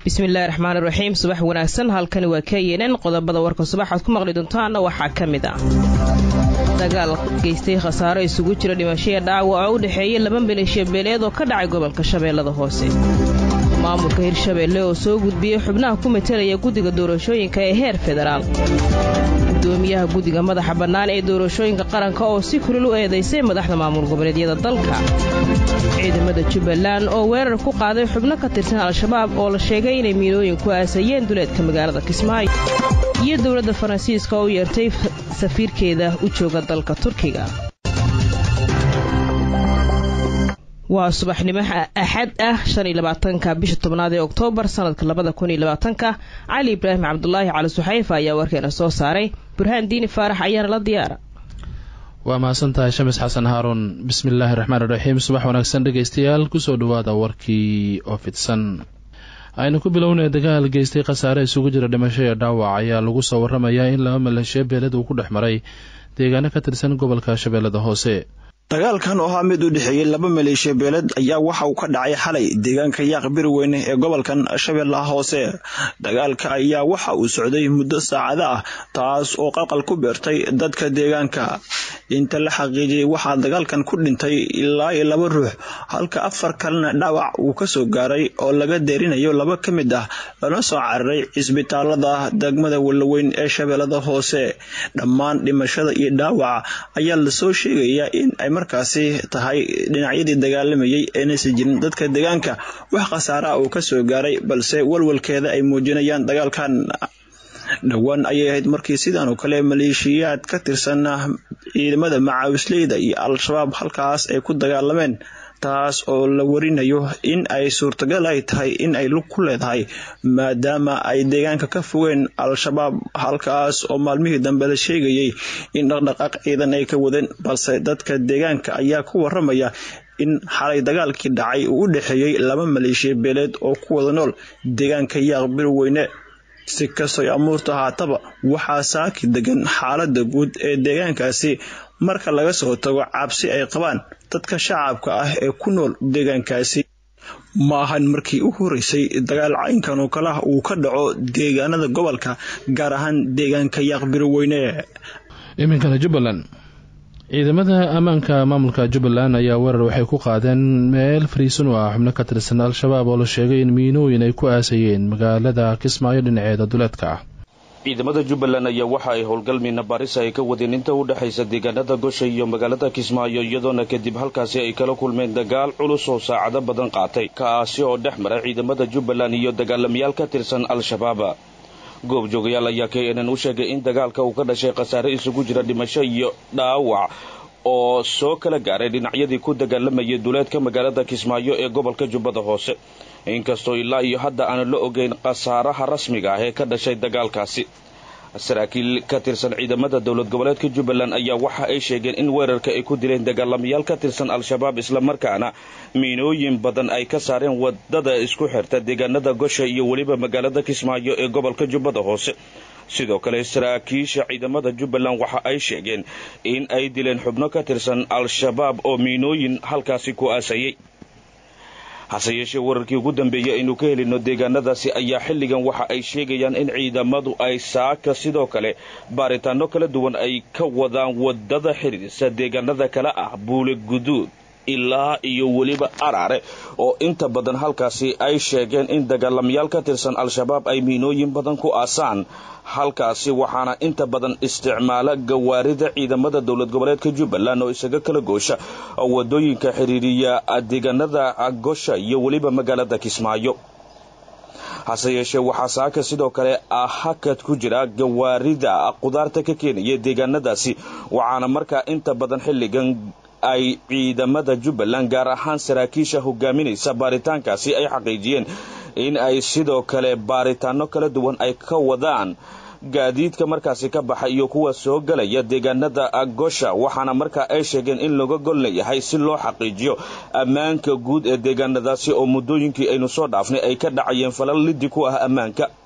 bismillahi raxmaani raxiim subax wanaagsan halkani waa knn qodobada warka subaxaad ku maqli doontaana waxaa ka mid ah dagaal geystay khasaaro isugu jira dhimashaya dhaawac oo u dhexeeya laba maleeshiya beeleed oo ka dhacay gobolka shabeellada hoose maamulka hirshabeelle oo soo gudbiyey xubnaha ku matalaya guddiga doorashooyinka ee heer federaal gudoomiyaha guddiga madaxa bannaan ee doorashooyinka qaranka oo si kulil u eedaysay madaxda maamul goboleedyada dalka ciidamada jubbaland oo weerar ku qaaday xubno ka tirsan al-shabaab oo la sheegay inay miilooyin ku aasayeen duleedka magaalada kismaayo iyo dowladda faransiiska oo u yeertay safiirkeeda u jooga dalka turkiga waa subaxnimo axad ah shan iyo labaatanka bisha tobnaad ee oktoobar sanadka labada kun iyo labaatanka cali ibraahim cabdulaahi cali suxayfa ayaa warkeena soo saaray burhaan diini faarax ayaana la diyaara waa mahadsantahay shamis xasan haaruun bismillaahi raxmaan iraxiim subax wanaagsan dhegeystayaal kusoo dhawaada warkii oo fidsan aynu ku bilownay dagaal geystay khasaare isugu jira dhimasho iyo dhaawac ayaa lagu soo waramayaa in laba maleeshiya beeled uu ku dhex maray deegaano ka tirsan gobolka shabeellada hoose dagaalkan oo ahaa mid u dhexeeyey laba maleeshiya beeled ayaa waxa uu ka dhacay xalay deegaanka yaaq biriweyne ee gobolkan shabeellaha hoose dagaalka ayaa waxa uu socday muddo saacado ah taas oo qalqal ku beertay dadka deegaanka inta la xaqiijiyey waxaa dagaalkan ku dhintay ilaa iyo laba ruux halka afar kalena dhaawac uu kasoo gaaray oo laga deerinayo laba ka mid ah lana soo cararay cisbitaalada degmada wallaweyn ee shabeellada hoose dhammaan dhimashada iyo dhaawaca ayaa lasoo sheegayaa in ay markaasi tahay dhinacyadii dagaalamayay eenaysan jirin dadka deegaanka wax khasaara ah uu kasoo gaaray balse walwalkeeda ay muujinayaan dagaalkan dhowaan ayay ahayd markii sidan oo kale maleeshiyaad ka tirsan ciidamada macaawisleyda iyo al-shabaab halkaas ay ku dagaalameen taas oo la warinayo in ay suurtagal ay tahay in ay lug ku leedahay maadaama ay deegaanka ka fogeen al-shabaab halkaas oo maalmihii dambe la sheegayay in dhaqdhaqaaq ciidan ay ka wadeen balse dadka deegaanka ayaa ku waramaya in xalay dagaalkii dhacay uu u dhexeeyey laba maleeshiya beeleed oo ku wada nool deegaanka yaaq birweyne si kastoy amuurta haataba waxaa saaki degan xaalada guud ee deegaankaasi marka laga soo tago cabsi ay qabaan dadka shacabka ah ee ku nool deegaankaasi ma ahan markii u horeysay dagaal caynkan oo kale ah uu ka dhaco deegaanada gobolka gaar ahaan deegaanka yaaq birweyne iminkana jubbaland ciidamada ammaanka maamulka jubbaland ayaa weerar waxay ku qaadeen meel fariisan u ah xubno ka tirsan al-shabaab oo la sheegay in miinooyin ay ku aasayeen magaalada kismaayo dhinaceeda duleedka ah ciidamada jubbaland ayaa waxa ay howlgal miina baaris ay ka wadeen inta u dhexaysa deegaanada gosha iyo magaalada kismaayo iyadoona kadib halkaasi ay kala kulmeen dagaal culus oo saacado badan qaatay kaasi oo dhex maray ciidamada jubbaland iyo dagaalamayaal ka tirsan al-shabaab goobjoogayaal ayaa k nn u sheegay in dagaalka uu ka dhashay khasaare isugu jira dhimasho iyo dhaawac oo soo kala gaaray dhinacyadii ku dagaalamayay duleedka magaalada kismaayo ee gobolka jubbada hoose inkastoo ilaa iyo hadda aanan la ogeyn khasaaraha rasmiga ah ee ka dhashay dagaalkaasi saraakiil ka tirsan ciidamada dowlad goboleedka jubbaland ayaa waxa ay sheegeen in weerarka ay ku dileen dagaalamayaal ka tirsan al-shabaab islamarkaana miinooyin badan ay ka saareen wadada isku xirta deegaanada gosha iyo weliba magaalada kismaayo ee gobolka jubbada hoose sidoo kale saraakiisha ciidamada jubbaland waxa ay sheegeen in ay dileen xubno ka tirsan al-shabaab oo miinooyin halkaasi ku aasayay hase yeeshee wararkii ugu dambeeyey aynu ka helino deegaanadaasi ayaa xilligan waxa ay sheegayaan in ciidamadu ay saaka sidoo kale baaritaano kala duwan ay ka wadaan wadada xiriirsa deegaanada kale ah buule guduud ilaa iyo weliba araare oo inta badan halkaasi ay sheegeen in dagaalamayaal ka tirsan al-shabaab ay miinooyin badan ku aasaan halkaasi waxaana inta badan isticmaala gawaarida ciidamada dowlad goboleedka jubbaland oo isaga kala goosha wadooyinka xiriiriya deegaanada gosha iyo weliba magaalada kismaayo hase yeeshee waxaa saaka sidoo kale hakad ku jira gawaarida qudaarta ka keenaya deegaanadaasi waxaana markaa inta badan xilligan ay ciidamada jubbaland gaar ahaan saraakiisha hogaaminaysa baaritaankaasi ay xaqiijiyeen in ay sidoo kale baaritaano kala duwan ay ka wadaan gaadiidka markaasi ka baxa iyo kuwa soo galaya deegaanada gosha waxaana markaa ay sheegeen in laga gol leeyahay si loo xaqiijiyo ammaanka guud ee deegaanadaasi oo muddooyinkii aynu soo dhaafnay ay ka dhacayeen falal liddi ku ah ammaanka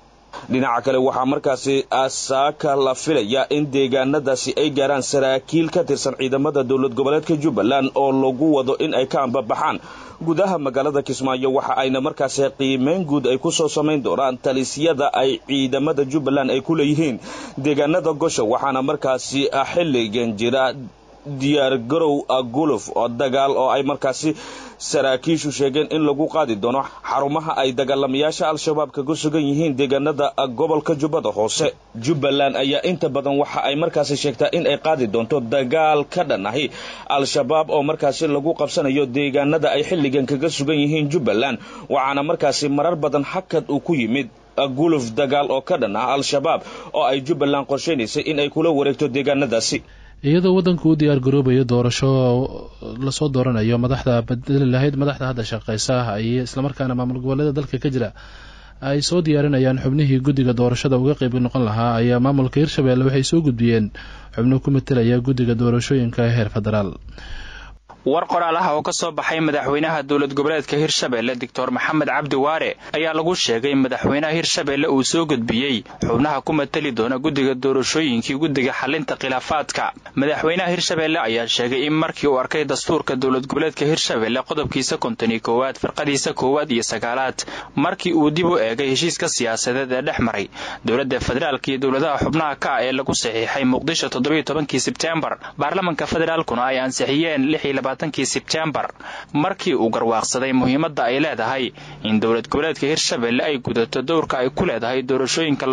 dhinaca kale waxaa markaasi saaka la filaya in deegaanadaasi ay gaaraan saraakiil ka tirsan ciidamada dowlad goboleedka jubbaland oo lagu wado in ay ka ambabaxaan gudaha magaalada kismaayo waxa ayna markaasi qiimeyn guud ay kusoo samayn doonaan talisyada ay ciidamada jubbaland ay ku leeyihiin deegaanada gosha waxaana markaasi xilligan jira diyaargarow guluf oo dagaal oo ay markaasi saraakiishu sheegeen in lagu qaadi doono xarumaha ay dagaalamayaasha al-shabaab kaga sugan yihiin deegaanada gobolka jubbada hoose jubbaland ayaa inta badan waxa ay markaasi sheegtaa in ay qaadi doonto dagaal ka dhan ahi al-shabaab oo markaasi lagu qabsanayo deegaanada ay xilligan kaga sugan yihiin jubbaland waxaana markaasi marar badan hakad uu ku yimid guluf dagaal oo ka dhan ah al-shabaab oo ay jubbaland qorshaynaysay in ay kula wareegto deegaanadaasi iyadoo waddanku u diyaar garoobayo doorasho lasoo dooranayo madaxda bedeli lahayd madaxda hadda shaqeysa ay islamarkaana maamul goboleeda dalka ka jira ay soo diyaarinayaan xubnihii guddiga doorashada uga qeyb noqon lahaa ayaa maamulka hirshabelle waxay soo gudbiyeen xubno ku matelaya guddiga doorashooyinka heer federaal war qoraal ah oo ka soo baxay madaxweynaha dowlad goboleedka hirshabelle doctor maxamed cabdi waare ayaa lagu sheegay madaxweynaha hirshabelle uu soo gudbiyey xubnaha ku matali doona guddiga doorashooyinkii guddiga xalinta khilaafaadka madaxweynaha hirshabelle ayaa sheegay in markii uu arkay dastuurka dowlad goboleedka hirshabelle qodobkiisa konton iyo koowaad firqadiisa koowaad iyo sagaalaad markii uu dib u eegay heshiiska siyaasadeed ee dhex maray dowladda federaalka iyo dowladaha xubnaha ka ah ee lagu saxiixay muqdisho toddobiyo tobankii sebteembar baarlamanka federaalkuna ay ansixiyeen kii sebtembar markii uu garwaaqsaday muhiimadda ay leedahay in dowlad goboleedka hirshabelle ay gudato dowrka ay ku leedahay doorashooyinka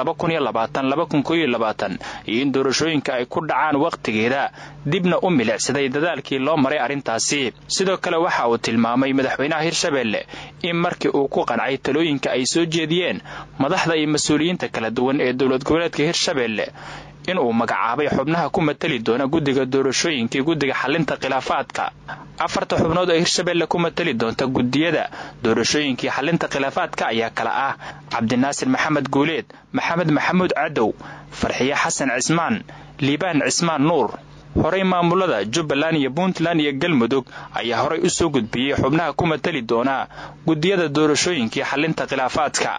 iyo in doorashooyinka ay ku dhacaan wakhtigeeda dibna u milicsaday dadaalkii loo maray arrintaasi sidoo kale waxa uu tilmaamay madaxweynaha hirshabelle in markii uu ku qancay talooyinka ay soo jeediyeen madaxda iyo mas-uuliyiinta kala duwan ee dowlad goboleedka hirshabelle inuu magacaabay xubnaha ku matali doona guddiga doorashooyinkii guddiga xalinta khilaafaadka afarta xubnood ee hirshabelle ku matali doonta guddiyada doorashooyinkii xalinta khilaafaadka ayaa kala ah cabdinaasir maxamed guuleed maxamed maxamuud cadow farxiye xasan cismaan liibaan cismaan nuur horey maamulada jubbaland iyo puntland iyo galmudug ayaa horay u soo gudbiyey xubnaha ku matali doona guddiyada doorashooyinkii xalinta khilaafaadka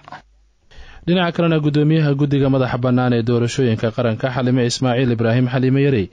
dhinaca kalena guddoomiyaha guddiga madaxa bannaan ee doorashooyinka qaranka xalime ismaaciil ibraahim xaliime yarey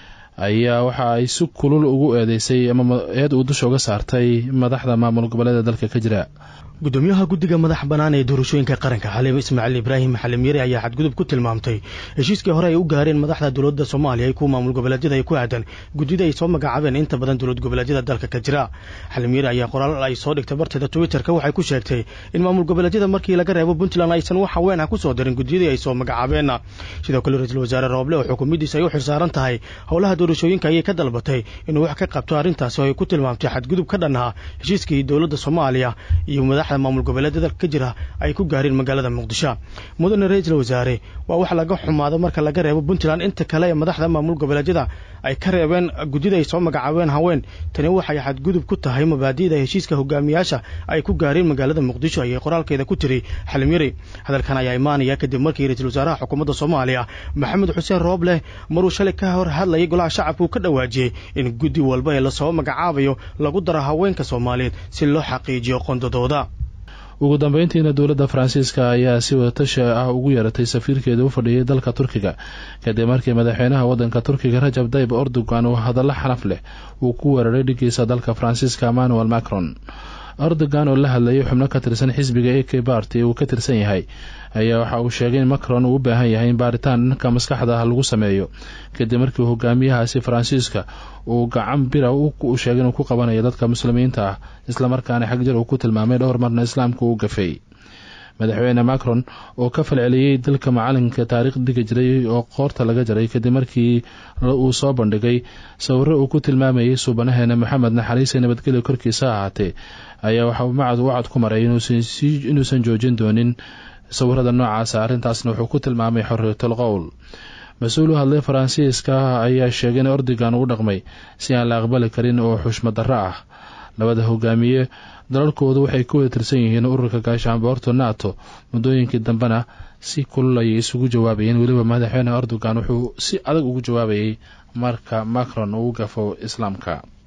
ayaa waxa ay si kulul ugu eedeysay ama eed uu dusha uga saartay madaxda maamul goboleeda dalka ka jira gudoomiyaha guddiga madaxa bannaan ee doorashooyinka qaranka xaliim ismaaciil ibraahim xalim yari ayaa xadgudub ku tilmaamtay heshiiskii hore ay u gaareen madaxda dowladda soomaaliya iyo kuwa maamul goboleedyada ay ku aadan guddida ay soo magacaabeen inta badan dowlad goboleedyada dalka ka jira xalim yari ayaa qoraal ay soo dhigtay barteeda twitterka waxay ku sheegtay in maamul goboleedyada markii laga reebo puntland aysan wax haween ah ku soo darin guddiyadii ay soo magacaabeen sidoo kale ra-iisul wasaare rooble oo xukuumaddiisa ay u xilsaaran tahay howlaha doorashooyinka ayay ka dalbatay inuu wax ka qabto arrintaasi oo ay ku tilmaamtay xadgudub ka dhan ah heshiiskii dowladda soomaaliya iyo madaxda maamul goboleedyada dalka ka jira ay ku gaareen magaalada muqdisho mudane ra-iisul wasaare waa wax laga xumaado marka laga reebo puntland inta kale ee madaxda maamul goboleedyada ay ka reebeen guddida ay soo magacaabeen haween tani waxay xadgudub ku tahay mabaadi'da heshiiska hogaamiyaasha ay ku gaareen magaalada muqdisho ayay qoraalkeeda ku tiri xalim yari hadalkan ayaa imaanaya kadib markii ra-iisul wasaaraha xukuumadda soomaaliya maxamed xuseen rooble maruu shalay ka hor hadlayay golaha shacabka uu ka dhawaajiyey in guddi walba ee lasoo magacaabayo lagu daro haweenka soomaaliyeed si loo xaqiijiyo qondadooda ugu dambeyntiina dowladda faransiiska ayaa si wadatasha ah ugu yeeratay safiirkeeda u fadhiyay dalka turkiga kadib markii madaxweynaha waddanka turkiga rajab dayb erdogan uu hadallo xanaf leh uu ku weeraray dhigiisa dalka faransiiska emmanuel macron erdogan oo la hadlayay xubno ka tirsan xisbiga a k barty uu ka tirsan yahay ayaa waxa uu sheegay in macron uu u baahan yahay in baaritaan dhanka maskaxda ah lagu sameeyo kadib markii hogaamiyahaasi faransiiska uu gacan bira u sheegay inuu ku qabanayo dadka muslimiinta ah islamarkaana xagjar uu ku tilmaamay dhowr marna islaamka uu gafay madaxweyne macron oo ka falceliyey dalka macalinka taariikh dhigi jiray oo qoorta laga jaray kadib markii uu soo bandhigay sawiro uu ku tilmaamayay suubanaheena maxamed naxariise nabadgelyo korkiisa ahaatee ayaa waxa uu macad wacad ku maray inuusan joojin doonin sawirada noocaasa arrintaasna wuxuu ku tilmaamay xorriyatul qowl mas-uul u hadlay faransiiska ayaa sheegay in ordigan uu dhaqmay si aan la aqbali karin oo xushmad darro ah labada hogaamiye dalalkoodu waxay ku wada tirsan yihiin ururka gaashaanboorto nato muddooyinkii dambena si kulul ayay isugu jawaabayeen weliba madaxweyne erdogan wuxuu si adag ugu jawaabayay marka macron uu gafo islaamka